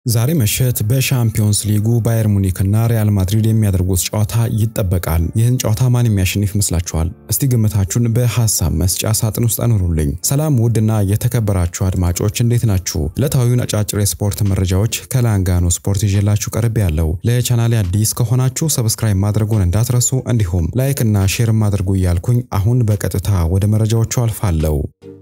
ዛሬ ምሽት በሻምፒዮንስ ሊጉ ባየር ሙኒክ እና ሪያል ማድሪድ የሚያደርጉት ጨዋታ ይጠበቃል። ይህን ጨዋታ ማን የሚያሸንፍ ይመስላችኋል? እስቲ ግምታችሁን በሐሳብ መስጫ ሳጥን ውስጥ አኑሩልኝ። ሰላም ውድና የተከበራችሁ አድማጮች እንዴት ናችሁ? ዕለታዊውን አጫጭር የስፖርት መረጃዎች ከላንጋኖ ስፖርት ይዤላችሁ ቀርቤ ያለው። ለቻናሌ አዲስ ከሆናችሁ ሰብስክራይብ ማድረጉን እንዳትረሱ፣ እንዲሁም ላይክ እና ሼር ማድረጉ እያልኩኝ አሁን በቀጥታ ወደ መረጃዎቹ አልፋለሁ።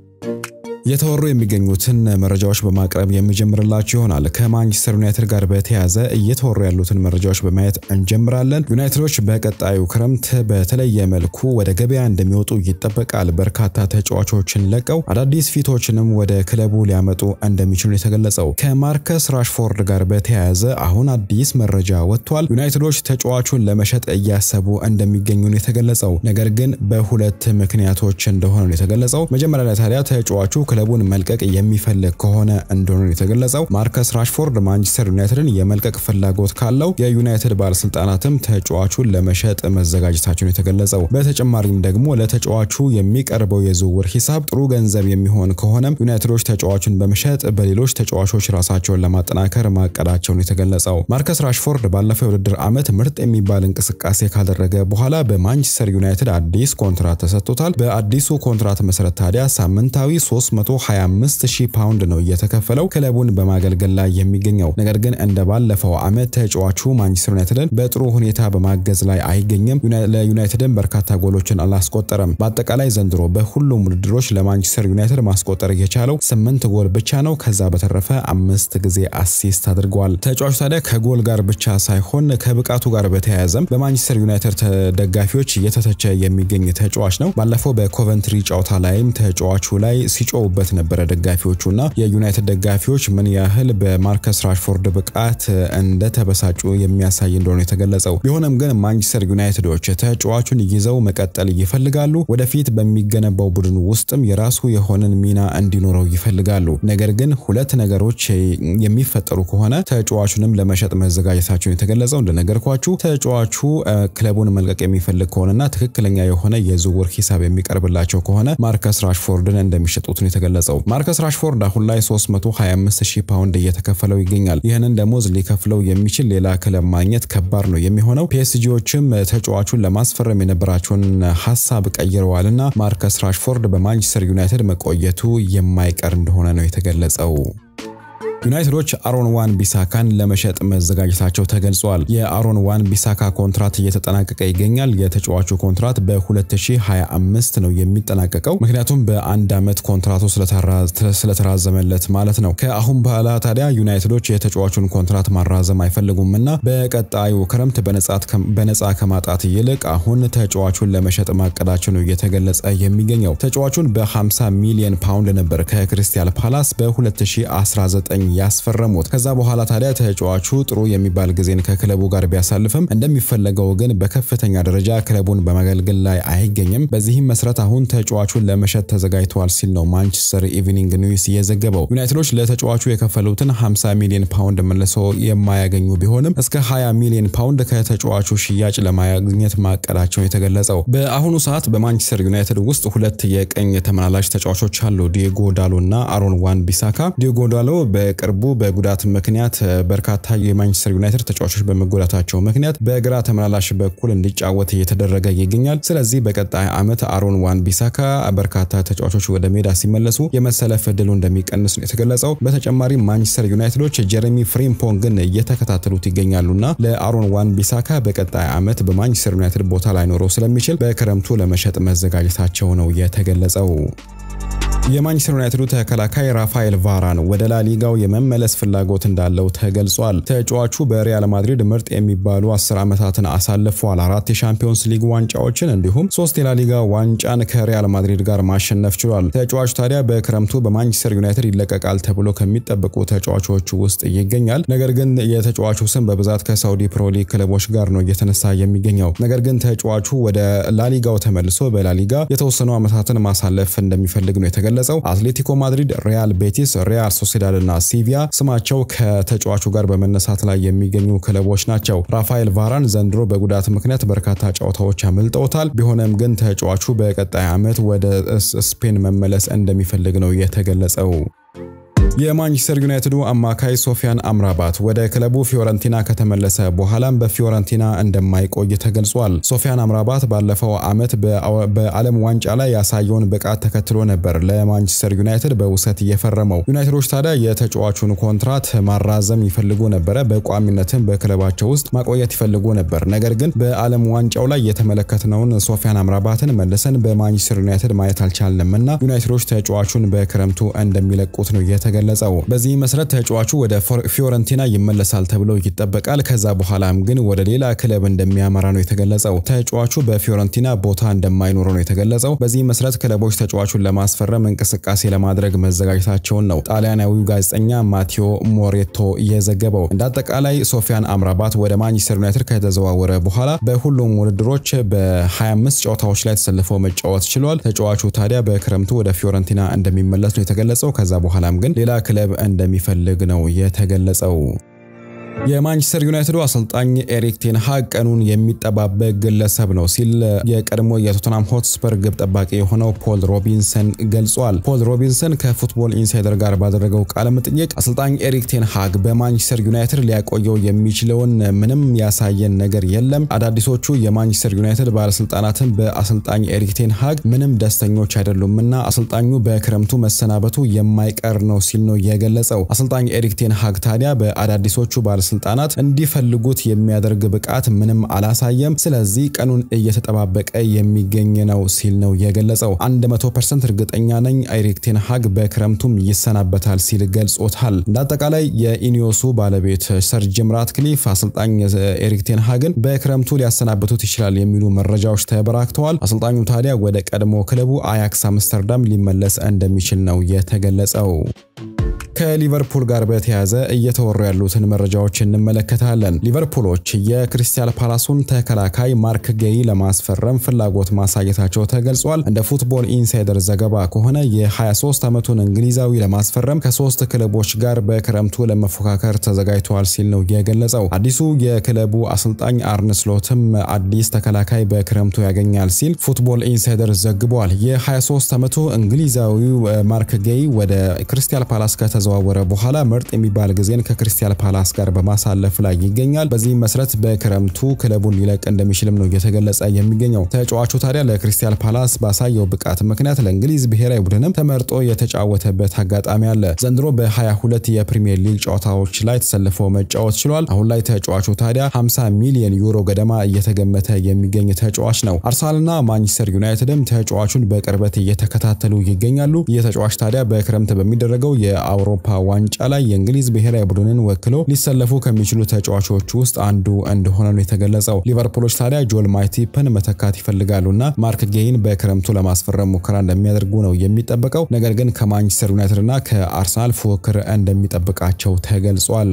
የተወሩ የሚገኙትን መረጃዎች በማቅረብ የሚጀምርላችሁ ይሆናል። ከማንቸስተር ዩናይትድ ጋር በተያያዘ እየተወሩ ያሉትን መረጃዎች በማየት እንጀምራለን። ዩናይትዶች በቀጣዩ ክረምት በተለየ መልኩ ወደ ገበያ እንደሚወጡ ይጠበቃል። በርካታ ተጫዋቾችን ለቀው አዳዲስ ፊቶችንም ወደ ክለቡ ሊያመጡ እንደሚችሉ የተገለጸው። ከማርከስ ራሽፎርድ ጋር በተያያዘ አሁን አዲስ መረጃ ወጥቷል። ዩናይትዶች ተጫዋቹን ለመሸጥ እያሰቡ እንደሚገኙ ነው የተገለጸው። ነገር ግን በሁለት ምክንያቶች እንደሆነ ነው የተገለጸው። መጀመሪያ ላይ ታዲያ ተጫዋቹ ክለቡን መልቀቅ የሚፈልግ ከሆነ እንደሆነ የተገለጸው። ማርከስ ራሽፎርድ ማንቸስተር ዩናይትድን የመልቀቅ ፍላጎት ካለው የዩናይትድ ባለስልጣናትም ተጫዋቹን ለመሸጥ መዘጋጀታቸውን የተገለጸው። በተጨማሪም ደግሞ ለተጫዋቹ የሚቀርበው የዝውውር ሂሳብ ጥሩ ገንዘብ የሚሆን ከሆነም ዩናይትዶች ተጫዋቹን በመሸጥ በሌሎች ተጫዋቾች ራሳቸውን ለማጠናከር ማቀዳቸውን የተገለጸው። ማርከስ ራሽፎርድ ባለፈው የውድድር ዓመት ምርጥ የሚባል እንቅስቃሴ ካደረገ በኋላ በማንቸስተር ዩናይትድ አዲስ ኮንትራት ተሰጥቶታል። በአዲሱ ኮንትራት መሰረት ታዲያ ሳምንታዊ 325 ሺህ ፓውንድ ነው እየተከፈለው ክለቡን በማገልገል ላይ የሚገኘው። ነገር ግን እንደ ባለፈው ዓመት ተጫዋቹ ማንቸስተር ዩናይትድን በጥሩ ሁኔታ በማገዝ ላይ አይገኝም። ለዩናይትድን በርካታ ጎሎችን አላስቆጠረም። በአጠቃላይ ዘንድሮ በሁሉም ውድድሮች ለማንቸስተር ዩናይትድ ማስቆጠር የቻለው ስምንት ጎል ብቻ ነው። ከዛ በተረፈ አምስት ጊዜ አሲስት አድርገዋል። ተጫዋቹ ታዲያ ከጎል ጋር ብቻ ሳይሆን ከብቃቱ ጋር በተያያዘም በማንቸስተር ዩናይትድ ደጋፊዎች እየተተቸ የሚገኝ ተጫዋች ነው። ባለፈው በኮቨንትሪ ጨዋታ ላይም ተጫዋቹ ላይ ሲጮውበት ነበረ ደጋፊዎቹና የዩናይትድ ደጋፊዎች ምን ያህል በማርከስ ራሽፎርድ ብቃት እንደተበሳጩ የሚያሳይ እንደሆነ የተገለጸው። ቢሆንም ግን ማንቸስተር ዩናይትዶች ተጫዋቹን ይዘው መቀጠል ይፈልጋሉ። ወደፊት በሚገነባው ቡድን ውስጥም የራሱ የሆነን ሚና እንዲኖረው ይፈልጋሉ። ነገር ግን ሁለት ነገሮች የሚፈጠሩ ከሆነ ተጫዋቹንም ለመሸጥ መዘጋጀታቸውን የተገለጸው። እንደነገርኳችሁ ተጫዋቹ ክለቡን መልቀቅ የሚፈልግ ከሆነና ትክክለኛ የሆነ የዝውውር ሂሳብ የሚቀርብላቸው ከሆነ ማርከስ ራሽፎርድን እንደሚሸጡት ነው የተገለጸው። ማርከስ ራሽፎርድ አሁን ላይ 325 ሺህ ፓውንድ እየተከፈለው ይገኛል። ይህንን ደሞዝ ሊከፍለው የሚችል ሌላ ክለብ ማግኘት ከባድ ነው የሚሆነው። ፒኤስጂዎችም ተጫዋቹን ለማስፈረም የነበራቸውን ሀሳብ ቀይረዋልና ማርከስ ራሽፎርድ በማንቸስተር ዩናይትድ መቆየቱ የማይቀር እንደሆነ ነው የተገለጸው። ዩናይትዶች አሮን ዋን ቢሳካን ለመሸጥ መዘጋጀታቸው ተገልጿል። የአሮን ዋን ቢሳካ ኮንትራት እየተጠናቀቀ ይገኛል። የተጫዋቹ ኮንትራት በ2025 ነው የሚጠናቀቀው። ምክንያቱም በአንድ ዓመት ኮንትራቱ ስለተራዘመለት ማለት ነው። ከአሁን በኋላ ታዲያ ዩናይትዶች የተጫዋቹን ኮንትራት ማራዘም አይፈልጉም እና በቀጣዩ ክረምት በነፃ ከማጣት ይልቅ አሁን ተጫዋቹን ለመሸጥ ማቀዳቸው ነው እየተገለጸ የሚገኘው። ተጫዋቹን በ50 ሚሊዮን ፓውንድ ነበር ከክሪስታል ፓላስ በ2019 ያስፈረሙት። ከዛ በኋላ ታዲያ ተጫዋቹ ጥሩ የሚባል ጊዜን ከክለቡ ጋር ቢያሳልፍም እንደሚፈለገው ግን በከፍተኛ ደረጃ ክለቡን በማገልገል ላይ አይገኝም። በዚህም መሰረት አሁን ተጫዋቹን ለመሸጥ ተዘጋጅተዋል ሲል ነው ማንቸስተር ኢቭኒንግ ኒውስ የዘገበው። ዩናይትዶች ለተጫዋቹ የከፈሉትን 50 ሚሊዮን ፓውንድ መልሶ የማያገኙ ቢሆንም እስከ 20 ሚሊዮን ፓውንድ ከተጫዋቹ ሽያጭ ለማግኘት ማቀዳቸው የተገለጸው። በአሁኑ ሰዓት በማንቸስተር ዩናይትድ ውስጥ ሁለት የቀኝ ተመላላሽ ተጫዋቾች አሉ፣ ዲዮጎ ዳሎ እና አሮን ዋን ቢሳካ። ዲዮጎ ዳሎ በቅርቡ በጉዳት ምክንያት በርካታ የማንቸስተር ዩናይትድ ተጫዋቾች በመጎዳታቸው ምክንያት በግራ ተመላላሽ በኩል እንዲጫወት እየተደረገ ይገኛል። ስለዚህ በቀጣይ ዓመት አሮን ዋን ቢሳካ በርካታ ተጫዋቾች ወደ ሜዳ ሲመለሱ የመሰለፍ እድሉ እንደሚቀንስ ነው የተገለጸው። በተጨማሪም ማንቸስተር ዩናይትዶች ጀሬሚ ፍሪምፖንግን እየተከታተሉት ይገኛሉና ለአሮን ዋን ቢሳካ በቀጣይ ዓመት በማንቸስተር ዩናይትድ ቦታ ላይኖረው ስለሚችል በክረምቱ ለመሸጥ መዘጋጀታቸው ነው የተገለጸው። የማንቸስተር ዩናይትዱ ተከላካይ ራፋኤል ቫራን ወደ ላሊጋው የመመለስ ፍላጎት እንዳለው ተገልጿል። ተጫዋቹ በሪያል ማድሪድ ምርጥ የሚባሉ አስር ዓመታትን አሳልፏል። አራት የሻምፒዮንስ ሊግ ዋንጫዎችን እንዲሁም ሶስት የላሊጋ ዋንጫን ከሪያል ማድሪድ ጋር ማሸነፍ ችሏል። ተጫዋቹ ታዲያ በክረምቱ በማንቸስተር ዩናይትድ ይለቀቃል ተብሎ ከሚጠበቁ ተጫዋቾች ውስጥ ይገኛል። ነገር ግን የተጫዋቹ ስም በብዛት ከሳውዲ ፕሮ ሊግ ክለቦች ጋር ነው እየተነሳ የሚገኘው። ነገር ግን ተጫዋቹ ወደ ላሊጋው ተመልሶ በላሊጋ የተወሰኑ ዓመታትን ማሳለፍ እንደሚፈልግ ነው የተገለጸው። አትሌቲኮ ማድሪድ፣ ሪያል ቤቲስ፣ ሪያል ሶሴዳድ እና ሲቪያ ስማቸው ከተጫዋቹ ጋር በመነሳት ላይ የሚገኙ ክለቦች ናቸው። ራፋኤል ቫራን ዘንድሮ በጉዳት ምክንያት በርካታ ጨዋታዎች አምልጠውታል። ቢሆንም ግን ተጫዋቹ በቀጣይ ዓመት ወደ ስፔን መመለስ እንደሚፈልግ ነው የተገለጸው። የማንቸስተር ዩናይትዱ አማካይ ሶፊያን አምራባት ወደ ክለቡ ፊዮረንቲና ከተመለሰ በኋላም በፊዮረንቲና እንደማይቆይ ተገልጿል። ሶፊያን አምራባት ባለፈው ዓመት በዓለም ዋንጫ ላይ ያሳየውን ብቃት ተከትሎ ነበር ለማንቸስተር ዩናይትድ በውሰት እየፈረመው። ዩናይትዶች ታዲያ የተጫዋቹን ኮንትራት ማራዘም ይፈልጉ ነበረ፣ በቋሚነትም በክለባቸው ውስጥ ማቆየት ይፈልጉ ነበር። ነገር ግን በዓለም ዋንጫው ላይ የተመለከትነውን ሶፊያን አምራባትን መልሰን በማንቸስተር ዩናይትድ ማየት አልቻልንም እና ዩናይትዶች ተጫዋቹን በክረምቱ እንደሚለቁት ነው የተገለጸው። በዚህ መሰረት ተጫዋቹ ወደ ፊዮረንቲና ይመለሳል ተብሎ ይጠበቃል። ከዛ በኋላም ግን ወደ ሌላ ክለብ እንደሚያመራ ነው የተገለጸው። ተጫዋቹ በፊዮረንቲና ቦታ እንደማይኖረው ነው የተገለጸው። በዚህ መሰረት ክለቦች ተጫዋቹን ለማስፈረም እንቅስቃሴ ለማድረግ መዘጋጀታቸውን ነው ጣሊያናዊው ጋዜጠኛ ማቴዎ ሞሬቶ እየዘገበው። እንደ አጠቃላይ ሶፊያን አምራባት ወደ ማንቸስተር ዩናይትድ ከተዘዋወረ በኋላ በሁሉም ውድድሮች በ25 ጨዋታዎች ላይ ተሰልፎ መጫወት ችሏል። ተጫዋቹ ታዲያ በክረምቱ ወደ ፊዮረንቲና እንደሚመለስ ነው የተገለጸው። ከዛ በኋላም ግን ሌላ ክለብ እንደሚፈልግ ነው የተገለጸው። የማንቸስተር ዩናይትዱ አሰልጣኝ ኤሪክ ቴን ሃግ ቀኑን የሚጠባበቅ ግለሰብ ነው ሲል የቀድሞ የቶተናም ሆትስፐር ግብ ጠባቂ የሆነው ፖል ሮቢንሰን ገልጿል። ፖል ሮቢንሰን ከፉትቦል ኢንሳይደር ጋር ባደረገው ቃለ መጠይቅ አሰልጣኝ ኤሪክ ቴን ሃግ በማንቸስተር ዩናይትድ ሊያቆየው የሚችለውን ምንም ያሳየን ነገር የለም። አዳዲሶቹ የማንቸስተር ዩናይትድ ባለስልጣናትን በአሰልጣኝ ኤሪክ ቴን ሃግ ምንም ደስተኞች አይደሉምና አሰልጣኙ በክረምቱ መሰናበቱ የማይቀር ነው ሲል ነው የገለጸው። አሰልጣኝ ኤሪክ ቴን ሃግ ታዲያ በአዳዲሶቹ ባለስልጣናት እንዲፈልጉት የሚያደርግ ብቃት ምንም አላሳየም። ስለዚህ ቀኑን እየተጠባበቀ የሚገኝ ነው ሲል ነው የገለጸው። 100% እርግጠኛ ነኝ ኤሪክ ቴን ሃግ በክረምቱም ይሰናበታል ሲል ገልጾታል። እንደ አጠቃላይ የኢኒዮሱ ባለቤት ሰር ጂም ራትክሊፍ አሰልጣኝ ኤሪክ ቴን ሃግን በክረምቱ ሊያሰናብቱት ይችላል የሚሉ መረጃዎች ተበራክተዋል። አሰልጣኙ ታዲያ ወደ ቀድሞ ክለቡ አያክስ አምስተርዳም ሊመለስ እንደሚችል ነው የተገለጸው። ከሊቨርፑል ጋር በተያያዘ እየተወሩ ያሉትን መረጃዎች እንመለከታለን። ሊቨርፑሎች የክሪስታል ፓላሱን ተከላካይ ማርክ ጌይ ለማስፈረም ፍላጎት ማሳየታቸው ተገልጿል። እንደ ፉትቦል ኢንሳይደር ዘገባ ከሆነ የ23 ዓመቱን እንግሊዛዊ ለማስፈረም ከሶስት ክለቦች ጋር በክረምቱ ለመፎካከር ተዘጋጅተዋል ሲል ነው የገለጸው። አዲሱ የክለቡ አሰልጣኝ አርነ ስሎትም አዲስ ተከላካይ በክረምቱ ያገኛል ሲል ፉትቦል ኢንሳይደር ዘግቧል። የ23 ዓመቱ እንግሊዛዊው ማርክ ጌይ ወደ ክሪስታል ፓላስ ከተዘ ከተዘዋወረ በኋላ ምርጥ የሚባል ጊዜን ከክሪስታል ፓላስ ጋር በማሳለፍ ላይ ይገኛል። በዚህ መሰረት በክረምቱ ክለቡን ሊለቅ እንደሚችልም ነው እየተገለጸ የሚገኘው። ተጫዋቹ ታዲያ ለክሪስታል ፓላስ ባሳየው ብቃት ምክንያት ለእንግሊዝ ብሔራዊ ቡድንም ተመርጦ የተጫወተበት አጋጣሚ አለ። ዘንድሮ በ22 የፕሪሚየር ሊግ ጨዋታዎች ላይ ተሰልፎ መጫወት ችሏል። አሁን ላይ ተጫዋቹ ታዲያ 50 ሚሊዮን ዩሮ ገደማ እየተገመተ የሚገኝ ተጫዋች ነው። አርሰናልና ማንቸስተር ዩናይትድም ተጫዋቹን በቅርበት እየተከታተሉ ይገኛሉ። ይህ ተጫዋች ታዲያ በክረምት በሚደረገው የአውሮ የአውሮፓ ዋንጫ ላይ የእንግሊዝ ብሔራዊ ቡድንን ወክሎ ሊሰለፉ ከሚችሉ ተጫዋቾች ውስጥ አንዱ እንደሆነ ነው የተገለጸው። ሊቨርፑሎች ታዲያ ጆል ማቲፕን መተካት ይፈልጋሉና ማርክ ጌይን በክረምቱ ለማስፈረም ሙከራ እንደሚያደርጉ ነው የሚጠበቀው። ነገር ግን ከማንቸስተር ዩናይትድ እና ከአርሰናል ፉክክር እንደሚጠብቃቸው ተገልጿል።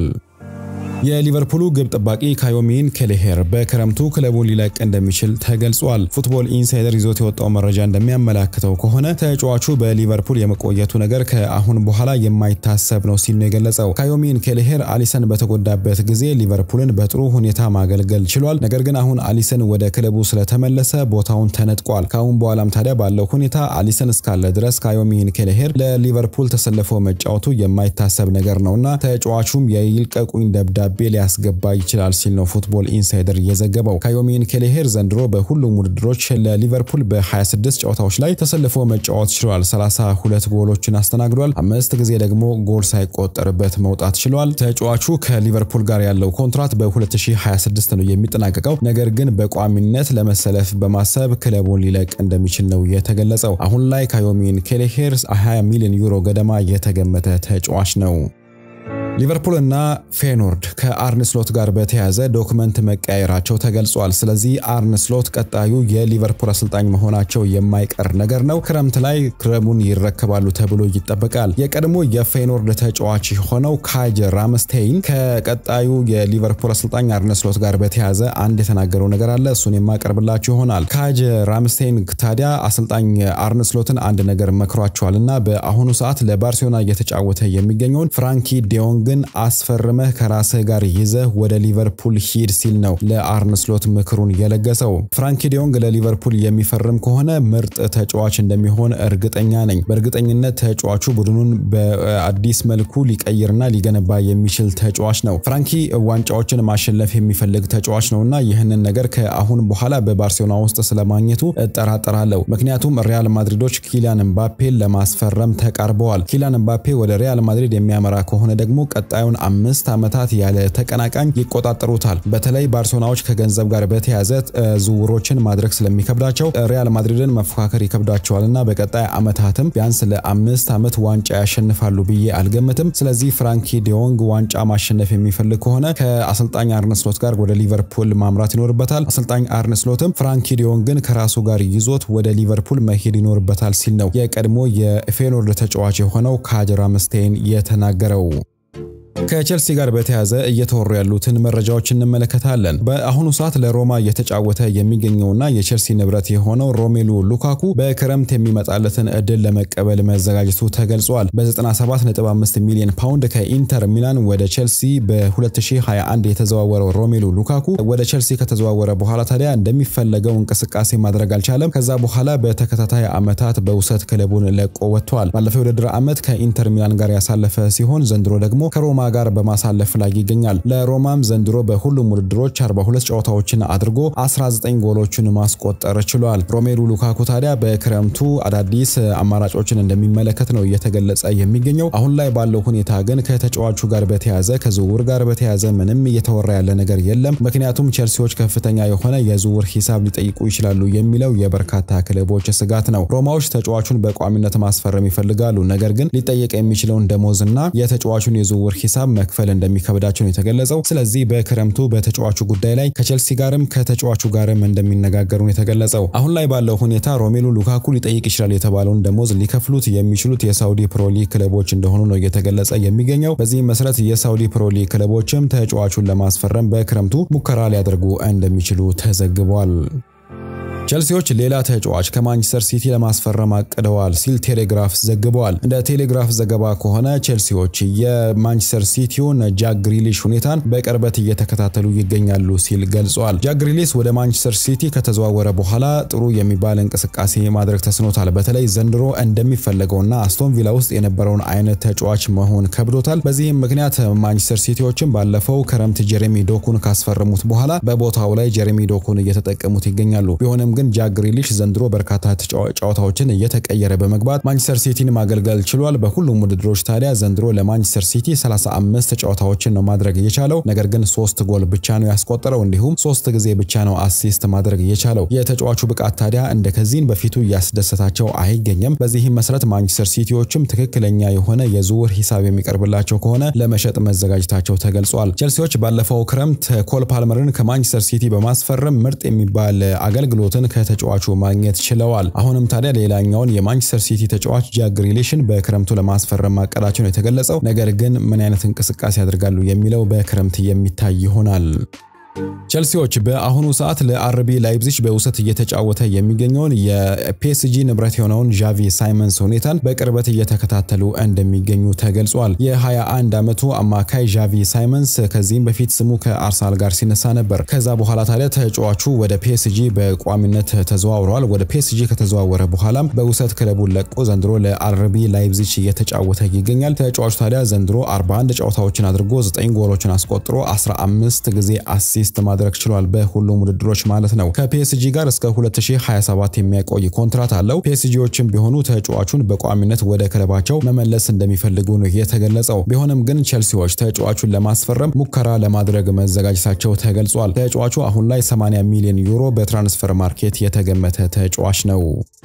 የሊቨርፑሉ ግብ ጠባቂ ካዮሚን ኬሌሄር በክረምቱ ክለቡን ሊለቅ እንደሚችል ተገልጿል። ፉትቦል ኢንሳይደር ይዞት የወጣው መረጃ እንደሚያመላክተው ከሆነ ተጫዋቹ በሊቨርፑል የመቆየቱ ነገር ከአሁን በኋላ የማይታሰብ ነው ሲል ነው የገለጸው። ካዮሚን ኬሌሄር አሊሰን በተጎዳበት ጊዜ ሊቨርፑልን በጥሩ ሁኔታ ማገልገል ችሏል። ነገር ግን አሁን አሊሰን ወደ ክለቡ ስለተመለሰ ቦታውን ተነጥቋል። ከአሁን በኋላም ታዲያ ባለው ሁኔታ አሊሰን እስካለ ድረስ ካዮሚን ኬሌሄር ለሊቨርፑል ተሰልፎ መጫወቱ የማይታሰብ ነገር ነውና ተጫዋቹም የይልቀቁኝ ደብዳ ደብዳቤ ሊያስገባ ይችላል ሲል ነው ፉትቦል ኢንሳይደር የዘገበው። ካዮሚን ኬሌሄር ዘንድሮ በሁሉም ውድድሮች ለሊቨርፑል በ26 ጨዋታዎች ላይ ተሰልፎ መጫወት ችሏል። 32 ጎሎችን አስተናግዷል። አምስት ጊዜ ደግሞ ጎል ሳይቆጠርበት መውጣት ችሏል። ተጫዋቹ ከሊቨርፑል ጋር ያለው ኮንትራት በ2026 ነው የሚጠናቀቀው። ነገር ግን በቋሚነት ለመሰለፍ በማሰብ ክለቡን ሊለቅ እንደሚችል ነው የተገለጸው። አሁን ላይ ካዮሚን ኬሌሄር 20 ሚሊዮን ዩሮ ገደማ የተገመተ ተጫዋች ነው። ሊቨርፑል እና ፌኖርድ ከአርነ ስሎት ጋር በተያያዘ ዶክመንት መቀያየራቸው ተገልጿል። ስለዚህ አርነ ስሎት ቀጣዩ የሊቨርፑል አሰልጣኝ መሆናቸው የማይቀር ነገር ነው። ክረምት ላይ ክለቡን ይረከባሉ ተብሎ ይጠበቃል። የቀድሞ የፌኖርድ ተጫዋች የሆነው ካጅ ራምስቴይን ከቀጣዩ የሊቨርፑል አሰልጣኝ አርነ ስሎት ጋር በተያያዘ አንድ የተናገረው ነገር አለ። እሱን የማቀርብላችሁ ይሆናል። ካጅ ራምስቴይን ታዲያ አሰልጣኝ አርነ ስሎትን አንድ ነገር መክሯቸዋል እና በአሁኑ ሰዓት ለባርሴሎና እየተጫወተ የሚገኘውን ፍራንኪ ዲዮንግ ዲዮንግን አስፈርመህ ከራስህ ጋር ይዘህ ወደ ሊቨርፑል ሂድ ሲል ነው ለአርነ ስሎት ምክሩን የለገሰው። ፍራንኪ ዲዮንግ ለሊቨርፑል የሚፈርም ከሆነ ምርጥ ተጫዋች እንደሚሆን እርግጠኛ ነኝ። በእርግጠኝነት ተጫዋቹ ቡድኑን በአዲስ መልኩ ሊቀይርና ሊገነባ የሚችል ተጫዋች ነው። ፍራንኪ ዋንጫዎችን ማሸነፍ የሚፈልግ ተጫዋች ነውና ይህንን ነገር ከአሁን በኋላ በባርሴሎና ውስጥ ስለማግኘቱ እጠራጠራለሁ። ምክንያቱም ሪያል ማድሪዶች ኪሊያን ምባፔን ለማስፈረም ተቃርበዋል። ኪሊያን ምባፔ ወደ ሪያል ማድሪድ የሚያመራ ከሆነ ደግሞ ቀጣዩን አምስት ዓመታት ያለ ተቀናቃኝ ይቆጣጠሩታል። በተለይ ባርሴሎናዎች ከገንዘብ ጋር በተያያዘ ዝውውሮችን ማድረግ ስለሚከብዳቸው ሪያል ማድሪድን መፎካከር ይከብዳቸዋል እና በቀጣይ ዓመታትም ቢያንስ ለአምስት ዓመት ዋንጫ ያሸንፋሉ ብዬ አልገምትም። ስለዚህ ፍራንኪ ዲዮንግ ዋንጫ ማሸነፍ የሚፈልግ ከሆነ ከአሰልጣኝ አርነ ስሎት ጋር ወደ ሊቨርፑል ማምራት ይኖርበታል። አሰልጣኝ አርነ ስሎትም ፍራንኪ ዲዮንግን ከራሱ ጋር ይዞት ወደ ሊቨርፑል መሄድ ይኖርበታል ሲል ነው የቀድሞ የፌኖርድ ተጫዋች የሆነው ካጅ ራምስቴን የተናገረው። ከቼልሲ ጋር በተያያዘ እየተወሩ ያሉትን መረጃዎች እንመለከታለን። በአሁኑ ሰዓት ለሮማ እየተጫወተ የሚገኘውና የቼልሲ ንብረት የሆነው ሮሜሉ ሉካኩ በክረምት የሚመጣለትን እድል ለመቀበል መዘጋጀቱ ተገልጿል። በ97.5 ሚሊዮን ፓውንድ ከኢንተር ሚላን ወደ ቼልሲ በ2021 የተዘዋወረው ሮሜሉ ሉካኩ ወደ ቼልሲ ከተዘዋወረ በኋላ ታዲያ እንደሚፈለገው እንቅስቃሴ ማድረግ አልቻለም። ከዛ በኋላ በተከታታይ ዓመታት በውሰት ክለቡን ለቆ ወጥቷል። ባለፈው የውድድር ዓመት ከኢንተር ሚላን ጋር ያሳለፈ ሲሆን ዘንድሮ ደግሞ ከሮማ ጋር በማሳለፍ ላይ ይገኛል። ለሮማም ዘንድሮ በሁሉም ውድድሮች 42 ጨዋታዎችን አድርጎ 19 ጎሎችን ማስቆጠር ችሏል። ሮሜሉ ሉካኩ ታዲያ በክረምቱ አዳዲስ አማራጮችን እንደሚመለከት ነው እየተገለጸ የሚገኘው። አሁን ላይ ባለው ሁኔታ ግን ከተጫዋቹ ጋር በተያያዘ ከዝውውር ጋር በተያያዘ ምንም እየተወራ ያለ ነገር የለም። ምክንያቱም ቼልሲዎች ከፍተኛ የሆነ የዝውውር ሂሳብ ሊጠይቁ ይችላሉ የሚለው የበርካታ ክለቦች ስጋት ነው። ሮማዎች ተጫዋቹን በቋሚነት ማስፈረም ይፈልጋሉ። ነገር ግን ሊጠየቅ የሚችለውን ደሞዝና የተጫዋቹን የዝውውር ሂሳብ መክፈል እንደሚከብዳቸው ነው የተገለጸው። ስለዚህ በክረምቱ በተጫዋቹ ጉዳይ ላይ ከቼልሲ ጋርም ከተጫዋቹ ጋርም እንደሚነጋገሩ ነው የተገለጸው። አሁን ላይ ባለው ሁኔታ ሮሜሉ ሉካኩ ሊጠይቅ ይችላል የተባለውን ደሞዝ ሊከፍሉት የሚችሉት የሳውዲ ፕሮሊግ ክለቦች እንደሆኑ ነው እየተገለጸ የሚገኘው። በዚህም መሰረት የሳውዲ ፕሮሊግ ክለቦችም ተጫዋቹን ለማስፈረም በክረምቱ ሙከራ ሊያደርጉ እንደሚችሉ ተዘግቧል። ቼልሲዎች ሌላ ተጫዋች ከማንቸስተር ሲቲ ለማስፈረም አቅደዋል ሲል ቴሌግራፍ ዘግበዋል። እንደ ቴሌግራፍ ዘገባ ከሆነ ቼልሲዎች የማንቸስተር ሲቲውን ጃክ ግሪሊሽ ሁኔታን በቅርበት እየተከታተሉ ይገኛሉ ሲል ገልጿል። ጃክ ግሪሊሽ ወደ ማንቸስተር ሲቲ ከተዘዋወረ በኋላ ጥሩ የሚባል እንቅስቃሴ ማድረግ ተስኖታል። በተለይ ዘንድሮ እንደሚፈለገውና አስቶን ቪላ ውስጥ የነበረውን አይነት ተጫዋች መሆን ከብዶታል። በዚህም ምክንያት ማንቸስተር ሲቲዎችን ባለፈው ክረምት ጀሬሚ ዶኩን ካስፈረሙት በኋላ በቦታው ላይ ጀሬሚ ዶኩን እየተጠቀሙት ይገኛሉ። ቢሆንም ግን ጃክ ግሪሊሽ ዘንድሮ በርካታ ጨዋታዎችን እየተቀየረ በመግባት ማንቸስተር ሲቲን ማገልገል ችሏል። በሁሉም ውድድሮች ታዲያ ዘንድሮ ለማንቸስተር ሲቲ 35 ጨዋታዎችን ነው ማድረግ የቻለው። ነገር ግን ሶስት ጎል ብቻ ነው ያስቆጠረው፣ እንዲሁም ሶስት ጊዜ ብቻ ነው አሲስት ማድረግ የቻለው። የተጫዋቹ ብቃት ታዲያ እንደ ከዚህን በፊቱ እያስደሰታቸው አይገኝም። በዚህም መሰረት ማንቸስተር ሲቲዎችም ትክክለኛ የሆነ የዝውውር ሂሳብ የሚቀርብላቸው ከሆነ ለመሸጥ መዘጋጀታቸው ተገልጿል። ቼልሲዎች ባለፈው ክረምት ኮል ፓልመርን ከማንቸስተር ሲቲ በማስፈረም ምርጥ የሚባል አገልግሎትን ከተጫዋቹ ማግኘት ችለዋል። አሁንም ታዲያ ሌላኛውን የማንቸስተር ሲቲ ተጫዋች ጃክ ግሪሊሽን በክረምቱ ለማስፈረም ማቀዳቸው ነው የተገለጸው። ነገር ግን ምን አይነት እንቅስቃሴ ያደርጋሉ የሚለው በክረምት የሚታይ ይሆናል። ቼልሲዎች በአሁኑ ሰዓት ለአርቢ ላይፕዚግ በውሰት እየተጫወተ የሚገኘውን የፒኤስጂ ንብረት የሆነውን ዣቪ ሳይመንስ ሁኔታን በቅርበት እየተከታተሉ እንደሚገኙ ተገልጿል። የ21 ዓመቱ አማካይ ዣቪ ሳይመንስ ከዚህም በፊት ስሙ ከአርሰናል ጋር ሲነሳ ነበር። ከዛ በኋላ ታዲያ ተጫዋቹ ወደ ፒኤስጂ በቋሚነት ተዘዋውረዋል። ወደ ፒኤስጂ ከተዘዋወረ በኋላም በውሰት ክለቡን ለቆ ዘንድሮ ለአርቢ ላይፕዚግ እየተጫወተ ይገኛል። ተጫዋቹ ታዲያ ዘንድሮ 41 ጨዋታዎችን አድርጎ 9 ጎሎችን አስቆጥሮ 15 ጊዜ አሲስት ማድረግ ችሏል። በሁሉም ውድድሮች ማለት ነው። ከፒኤስጂ ጋር እስከ 2027 የሚያቆይ ኮንትራት አለው። ፒኤስጂዎችም ቢሆኑ ተጫዋቹን በቋሚነት ወደ ክለባቸው መመለስ እንደሚፈልጉ ነው የተገለጸው። ቢሆንም ግን ቼልሲዎች ተጫዋቹን ለማስፈረም ሙከራ ለማድረግ መዘጋጀታቸው ተገልጿል። ተጫዋቹ አሁን ላይ 80 ሚሊዮን ዩሮ በትራንስፈር ማርኬት የተገመተ ተጫዋች ነው።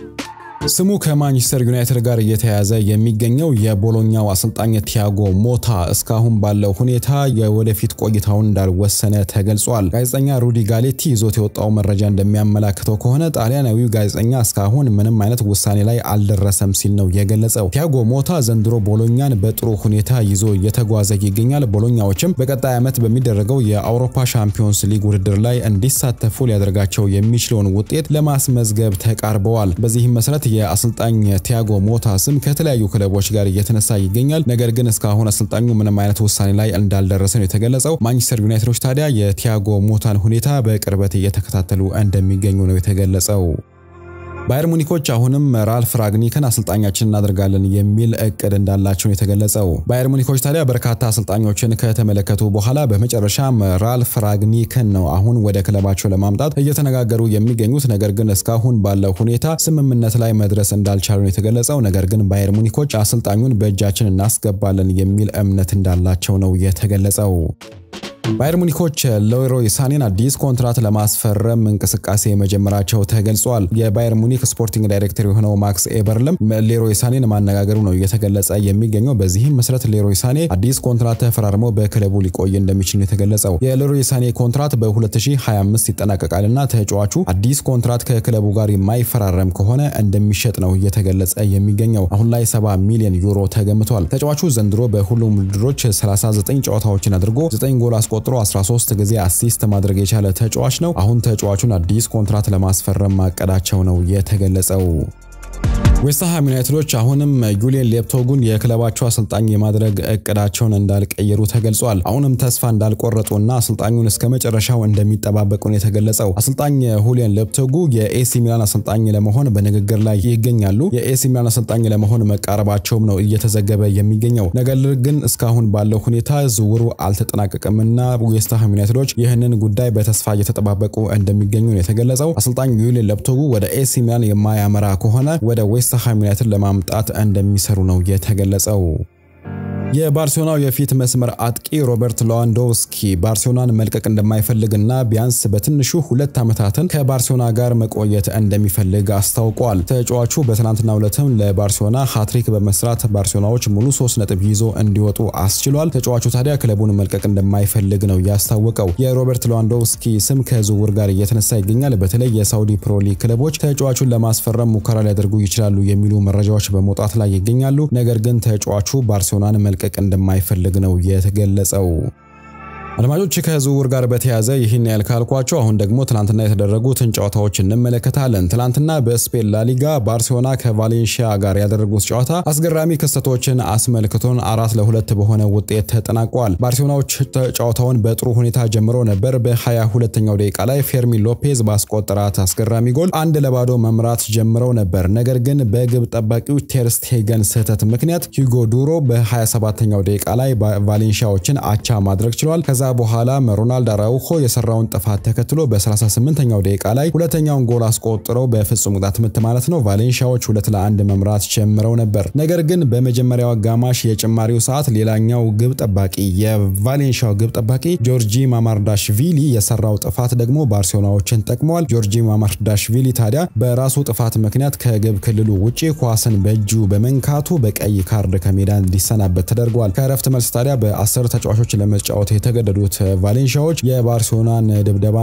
ስሙ ከማንቸስተር ዩናይትድ ጋር እየተያያዘ የሚገኘው የቦሎኛው አሰልጣኝ ቲያጎ ሞታ እስካሁን ባለው ሁኔታ የወደፊት ቆይታውን እንዳልወሰነ ተገልጿል። ጋዜጠኛ ሩዲ ጋሌቲ ይዞት የወጣው መረጃ እንደሚያመላክተው ከሆነ ጣሊያናዊው ጋዜጠኛ እስካሁን ምንም አይነት ውሳኔ ላይ አልደረሰም ሲል ነው የገለጸው። ቲያጎ ሞታ ዘንድሮ ቦሎኛን በጥሩ ሁኔታ ይዞ እየተጓዘ ይገኛል። ቦሎኛዎችም በቀጣይ ዓመት በሚደረገው የአውሮፓ ሻምፒዮንስ ሊግ ውድድር ላይ እንዲሳተፉ ሊያደርጋቸው የሚችለውን ውጤት ለማስመዝገብ ተቃርበዋል። በዚህም መሰረት የአሰልጣኝ ቲያጎ ሞታ ስም ከተለያዩ ክለቦች ጋር እየተነሳ ይገኛል። ነገር ግን እስካሁን አሰልጣኙ ምንም አይነት ውሳኔ ላይ እንዳልደረሰ ነው የተገለጸው። ማንቸስተር ዩናይትዶች ታዲያ የቲያጎ ሞታን ሁኔታ በቅርበት እየተከታተሉ እንደሚገኙ ነው የተገለጸው። ባየር ሙኒኮች አሁንም ራልፍ ራግኒክን አሰልጣኛችን እናደርጋለን የሚል እቅድ እንዳላቸው የተገለጸው። ባየር ሙኒኮች ታዲያ በርካታ አሰልጣኞችን ከተመለከቱ በኋላ በመጨረሻም ራልፍ ራግኒክን ነው አሁን ወደ ክለባቸው ለማምጣት እየተነጋገሩ የሚገኙት። ነገር ግን እስካሁን ባለው ሁኔታ ስምምነት ላይ መድረስ እንዳልቻሉ ነው የተገለጸው። ነገር ግን ባየር ሙኒኮች አሰልጣኙን በእጃችን እናስገባለን የሚል እምነት እንዳላቸው ነው የተገለጸው። ባየር ሙኒኮች ሌሮይ ሳኔን አዲስ ኮንትራት ለማስፈረም እንቅስቃሴ መጀመራቸው ተገልጿል። የባየር ሙኒክ ስፖርቲንግ ዳይሬክተር የሆነው ማክስ ኤበርለም ሌሮይ ሳኔን ማነጋገሩ ነው እየተገለጸ የሚገኘው። በዚህም መሰረት ሌሮይ ሳኔ አዲስ ኮንትራት ተፈራርሞ በክለቡ ሊቆይ እንደሚችል ነው የተገለጸው። የሌሮይ ሳኔ ኮንትራት በ2025 ይጠናቀቃልና ተጫዋቹ አዲስ ኮንትራት ከክለቡ ጋር የማይፈራረም ከሆነ እንደሚሸጥ ነው እየተገለጸ የሚገኘው። አሁን ላይ 70 ሚሊዮን ዩሮ ተገምቷል። ተጫዋቹ ዘንድሮ በሁሉም ውድድሮች 39 ጨዋታዎችን አድርጎ 9 ጎል አስቆጥሮ 13 ጊዜ አሲስት ማድረግ የቻለ ተጫዋች ነው። አሁን ተጫዋቹን አዲስ ኮንትራት ለማስፈረም ማቀዳቸው ነው የተገለጸው። ዌስትሃም ዩናይትዶች አሁንም ዩሊየን ሌፕቶጉን የክለባቸው አሰልጣኝ የማድረግ እቅዳቸውን እንዳልቀየሩ ተገልጿል። አሁንም ተስፋ እንዳልቆረጡና አሰልጣኙን እስከ መጨረሻው እንደሚጠባበቁ ነው የተገለጸው። አሰልጣኝ ሁሊየን ሌፕቶጉ የኤሲ ሚላን አሰልጣኝ ለመሆን በንግግር ላይ ይገኛሉ። የኤሲ ሚላን አሰልጣኝ ለመሆን መቃረባቸውም ነው እየተዘገበ የሚገኘው። ነገር ግን እስካሁን ባለው ሁኔታ ዝውውሩ አልተጠናቀቀምና ዌስትሃም ዩናይትዶች ይህንን ጉዳይ በተስፋ እየተጠባበቁ እንደሚገኙ ነው የተገለጸው። አሰልጣኝ ዩሊየን ሌፕቶጉ ወደ ኤሲ ሚላን የማያመራ ከሆነ ወደ ዌስትሃም ዩናይትድ ለማምጣት እንደሚሰሩ ነው የተገለጸው። የባርሴሎናው የፊት መስመር አጥቂ ሮበርት ሌዋንዶውስኪ ባርሴሎናን መልቀቅ እንደማይፈልግና ቢያንስ በትንሹ ሁለት ዓመታትን ከባርሴሎና ጋር መቆየት እንደሚፈልግ አስታውቋል። ተጫዋቹ በትናንትናው ዕለትም ለባርሴሎና ሃትሪክ በመስራት ባርሴሎናዎች ሙሉ ሶስት ነጥብ ይዞ እንዲወጡ አስችሏል። ተጫዋቹ ታዲያ ክለቡን መልቀቅ እንደማይፈልግ ነው ያስታወቀው። የሮበርት ሌዋንዶውስኪ ስም ከዝውውር ጋር እየተነሳ ይገኛል። በተለይ የሳውዲ ፕሮ ሊግ ክለቦች ተጫዋቹን ለማስፈረም ሙከራ ሊያደርጉ ይችላሉ የሚሉ መረጃዎች በመውጣት ላይ ይገኛሉ። ነገር ግን ተጫዋቹ ባርሴሎናን መልቀቅ እንደማይፈልግ ነው የተገለጸው። አድማጮች ከዝውውር ጋር በተያያዘ ይህን ያህል ካልኳቸው፣ አሁን ደግሞ ትናንትና የተደረጉትን ጨዋታዎች እንመለከታለን። ትናንትና በስፔን ላሊጋ ባርሴሎና ከቫሌንሺያ ጋር ያደረጉት ጨዋታ አስገራሚ ክስተቶችን አስመልክቶን አራት ለሁለት በሆነ ውጤት ተጠናቋል። ባርሴሎናዎች ጨዋታውን በጥሩ ሁኔታ ጀምሮ ነበር። በ22ኛው ደቂቃ ላይ ፌርሚን ሎፔዝ ባስቆጠራት አስገራሚ ጎል አንድ ለባዶ መምራት ጀምረው ነበር። ነገር ግን በግብ ጠባቂው ቴርስቴገን ስህተት ምክንያት ሂጎ ዱሮ በ27ኛው ደቂቃ ላይ ቫሌንሺያዎችን አቻ ማድረግ ችሏል። ከዛ በኋላ ሮናልድ አራውሆ የሰራውን ጥፋት ተከትሎ በ38ኛው ደቂቃ ላይ ሁለተኛውን ጎል አስቆጥረው በፍጹም ቅጣት ምት ማለት ነው ቫሌንሺያዎች ሁለት ለአንድ መምራት ጀምረው ነበር። ነገር ግን በመጀመሪያው አጋማሽ የጭማሪው ሰዓት ሌላኛው ግብ ጠባቂ የቫሌንሺያው ግብ ጠባቂ ጆርጂ ማማርዳሽቪሊ የሰራው ጥፋት ደግሞ ባርሴሎናዎችን ጠቅመዋል። ጆርጂ ማማርዳሽቪሊ ታዲያ በራሱ ጥፋት ምክንያት ከግብ ክልሉ ውጪ ኳስን በእጁ በመንካቱ በቀይ ካርድ ከሜዳ እንዲሰናበት ተደርጓል። ከእረፍት መልስ ታዲያ በአስር ተጫዋቾች ለመጫወት የተገደዱት ቫሌንሺያዎች የባርሴሎናን ድብደባ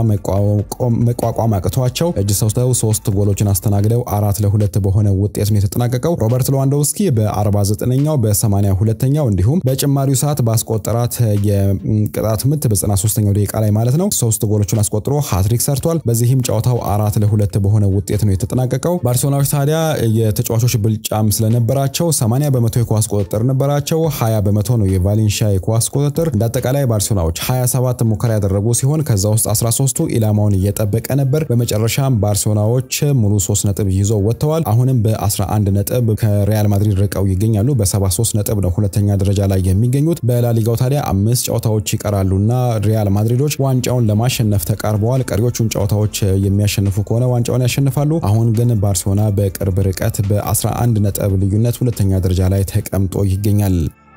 መቋቋም አቅቷቸው እጅ ሰውተው ሶስት ጎሎችን አስተናግደው አራት ለሁለት በሆነ ውጤት ነው የተጠናቀቀው። ሮበርት ሌዋንዶውስኪ በ49ኛው በ82ኛው እንዲሁም በጭማሪው ሰዓት ባስቆጠራት የቅጣት ምት በ93ኛው ደቂቃ ላይ ማለት ነው ሶስት ጎሎችን አስቆጥሮ ሃትሪክ ሰርቷል። በዚህም ጨዋታው አራት ለሁለት በሆነ ውጤት ነው የተጠናቀቀው። ባርሴሎናዎች ታዲያ የተጫዋቾች ብልጫም ስለነበራቸው 80 በመቶ የኳስ ቁጥጥር ነበራቸው። 20 በመቶ ነው የቫሌንሺያ የኳስ ቁጥጥር። እንደ አጠቃላይ ባርሴሎናዎች 27 ሙከራ ያደረጉ ሲሆን ከዛ ውስጥ 13ቱ ኢላማውን እየጠበቀ ነበር። በመጨረሻም ባርሴሎናዎች ሙሉ 3 ነጥብ ይዘው ወጥተዋል። አሁንም በ11 ነጥብ ከሪያል ማድሪድ ርቀው ይገኛሉ። በ73 ነጥብ ነው ሁለተኛ ደረጃ ላይ የሚገኙት። በላሊጋው ታዲያ አምስት ጨዋታዎች ይቀራሉና ሪያል ማድሪዶች ዋንጫውን ለማሸነፍ ተቃርበዋል። ቀሪዎቹን ጨዋታዎች የሚያሸንፉ ከሆነ ዋንጫውን ያሸንፋሉ። አሁን ግን ባርሴሎና በቅርብ ርቀት በ11 ነጥብ ልዩነት ሁለተኛ ደረጃ ላይ ተቀምጦ ይገኛል።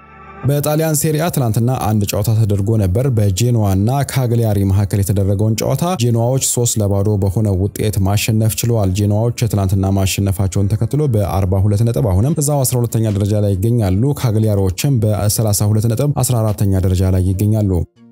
በጣሊያን ሴሪያ ትናንትና አንድ ጨዋታ ተደርጎ ነበር። በጄኖዋ እና ካግሊያሪ መካከል የተደረገውን ጨዋታ ጄኖዋዎች ሶስት ለባዶ በሆነ ውጤት ማሸነፍ ችለዋል። ጄኖዋዎች ትናንትና ማሸነፋቸውን ተከትሎ በ42 ነጥብ አሁንም እዛው 12ኛ ደረጃ ላይ ይገኛሉ። ካግሊያሪዎችም በ32 ነጥብ 14ኛ ደረጃ ላይ ይገኛሉ።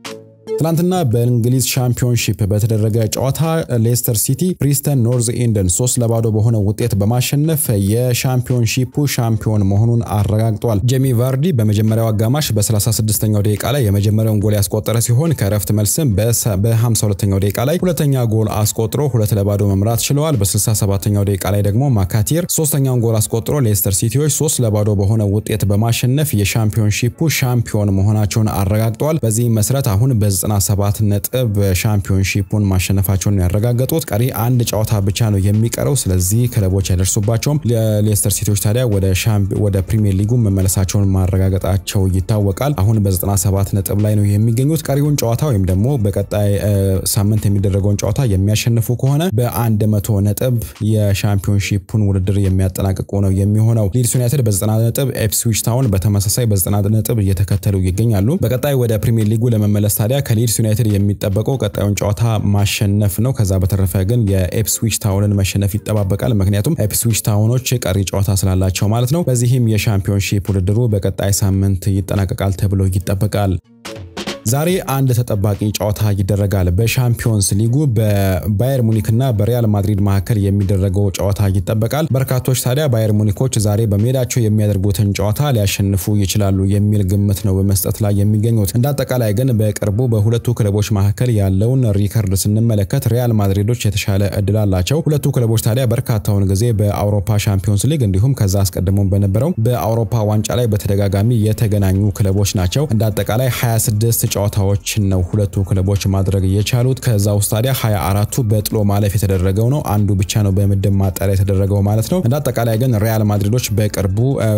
ትናንትና በእንግሊዝ ሻምፒዮንሺፕ በተደረገ ጨዋታ ሌስተር ሲቲ ፕሪስተን ኖርዝ ኢንደን ሶስት ለባዶ በሆነ ውጤት በማሸነፍ የሻምፒዮንሺፑ ሻምፒዮን መሆኑን አረጋግጧል። ጄሚ ቫርዲ በመጀመሪያው አጋማሽ በ36ኛው ደቂቃ ላይ የመጀመሪያውን ጎል ያስቆጠረ ሲሆን ከረፍት መልስም በ52ኛው ደቂቃ ላይ ሁለተኛ ጎል አስቆጥሮ ሁለት ለባዶ መምራት ችለዋል። በ67ኛው ደቂቃ ላይ ደግሞ ማካቲር ሶስተኛውን ጎል አስቆጥሮ ሌስተር ሲቲዎች ሶስት ለባዶ በሆነ ውጤት በማሸነፍ የሻምፒዮንሺፑ ሻምፒዮን መሆናቸውን አረጋግጠዋል። በዚህም መሰረት አሁን በ97 ነጥብ ሻምፒዮንሺፑን ማሸነፋቸውን ያረጋገጡት ቀሪ አንድ ጨዋታ ብቻ ነው የሚቀረው። ስለዚህ ክለቦች አይደርሱባቸውም። ሌስተር ሲቲዎች ታዲያ ወደ ፕሪሚየር ሊጉ መመለሳቸውን ማረጋገጣቸው ይታወቃል። አሁን በ97 ነጥብ ላይ ነው የሚገኙት። ቀሪውን ጨዋታ ወይም ደግሞ በቀጣይ ሳምንት የሚደረገውን ጨዋታ የሚያሸንፉ ከሆነ በ100 ነጥብ የሻምፒዮንሺፑን ውድድር የሚያጠናቅቁ ነው የሚሆነው። ሊድስ ዩናይትድ በ90 ነጥብ፣ ኤፕስዊች ታውን በተመሳሳይ በ90 ነጥብ እየተከተሉ ይገኛሉ። በቀጣይ ወደ ፕሪሚየር ሊጉ ለመመለስ ታዲያ ከሊድስ ዩናይትድ የሚጠበቀው ቀጣዩን ጨዋታ ማሸነፍ ነው። ከዛ በተረፈ ግን የኤፕስዊች ታውንን መሸነፍ ይጠባበቃል። ምክንያቱም ኤፕስዊች ታውኖች ቀሪ ጨዋታ ስላላቸው ማለት ነው። በዚህም የሻምፒዮንሺፕ ውድድሩ በቀጣይ ሳምንት ይጠናቀቃል ተብሎ ይጠበቃል። ዛሬ አንድ ተጠባቂ ጨዋታ ይደረጋል። በሻምፒዮንስ ሊጉ በባየር ሙኒክና በሪያል ማድሪድ መካከል የሚደረገው ጨዋታ ይጠበቃል። በርካቶች ታዲያ ባየር ሙኒኮች ዛሬ በሜዳቸው የሚያደርጉትን ጨዋታ ሊያሸንፉ ይችላሉ የሚል ግምት ነው በመስጠት ላይ የሚገኙት። እንደ አጠቃላይ ግን በቅርቡ በሁለቱ ክለቦች መካከል ያለውን ሪከርድ ስንመለከት ሪያል ማድሪዶች የተሻለ እድል አላቸው። ሁለቱ ክለቦች ታዲያ በርካታውን ጊዜ በአውሮፓ ሻምፒዮንስ ሊግ እንዲሁም ከዛ አስቀድሞ በነበረው በአውሮፓ ዋንጫ ላይ በተደጋጋሚ የተገናኙ ክለቦች ናቸው። እንደ አጠቃላይ 26 ጨዋታዎችን ነው ሁለቱ ክለቦች ማድረግ የቻሉት። ከዛ ውስጥ ታዲያ 24ቱ በጥሎ ማለፍ የተደረገው ነው። አንዱ ብቻ ነው በምድብ ማጣሪያ የተደረገው ማለት ነው። እንደ አጠቃላይ ግን ሪያል ማድሪዶች በቅርቡ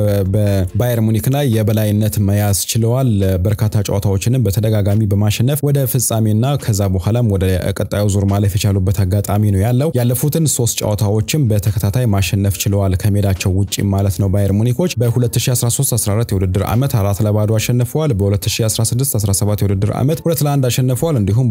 በባየር ሙኒክ ላይ የበላይነት መያዝ ችለዋል። በርካታ ጨዋታዎችንም በተደጋጋሚ በማሸነፍ ወደ ፍጻሜና ከዛ በኋላም ወደ ቀጣዩ ዙር ማለፍ የቻሉበት አጋጣሚ ነው ያለው። ያለፉትን ሶስት ጨዋታዎችም በተከታታይ ማሸነፍ ችለዋል ከሜዳቸው ውጪ ማለት ነው። ባየር ሙኒኮች በ2013/14 የውድድር ዓመት አራት ለባዶ አሸንፈዋል። በ2016/17 የውድድር ዓመት ሁለት ለአንድ አሸንፈዋል። እንዲሁም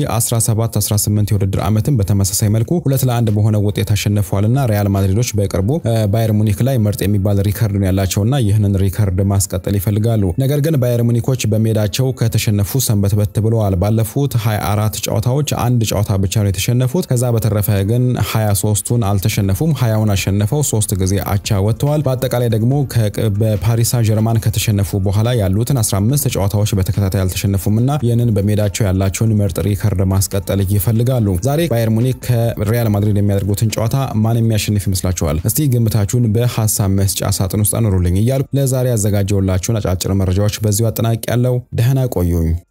በ2017-18 የውድድር ዓመትም በተመሳሳይ መልኩ ሁለት ለአንድ በሆነ ውጤት አሸንፈዋልና ሪያል ማድሪዶች በቅርቡ ባየር ሙኒክ ላይ ምርጥ የሚባል ሪከርድ ነው ያላቸውና ይህንን ሪከርድ ማስቀጠል ይፈልጋሉ። ነገር ግን ባየር ሙኒኮች በሜዳቸው ከተሸነፉ ሰንበትበት ብለዋል። ባለፉት 24 ጨዋታዎች አንድ ጨዋታ ብቻ ነው የተሸነፉት። ከዛ በተረፈ ግን 23ቱን አልተሸነፉም። 20ውን አሸንፈው ሶስት ጊዜ አቻ ወጥተዋል። በአጠቃላይ ደግሞ በፓሪስ ሳን ጀርማን ከተሸነፉ በኋላ ያሉትን 15 ጨዋታዎች በተከታታይ አልተሸነፉም እና ይህንን በሜዳቸው ያላቸውን ምርጥ ሪከርድ ማስቀጠል ይፈልጋሉ። ዛሬ ባየር ሙኒክ ከሪያል ማድሪድ የሚያደርጉትን ጨዋታ ማን የሚያሸንፍ ይመስላችኋል? እስቲ ግምታችሁን በሀሳብ መስጫ ሳጥን ውስጥ አኖሩልኝ እያሉ ለዛሬ ያዘጋጀውላችሁን አጫጭር መረጃዎች በዚሁ አጠናቂ ያለው ደህና ቆዩኝ።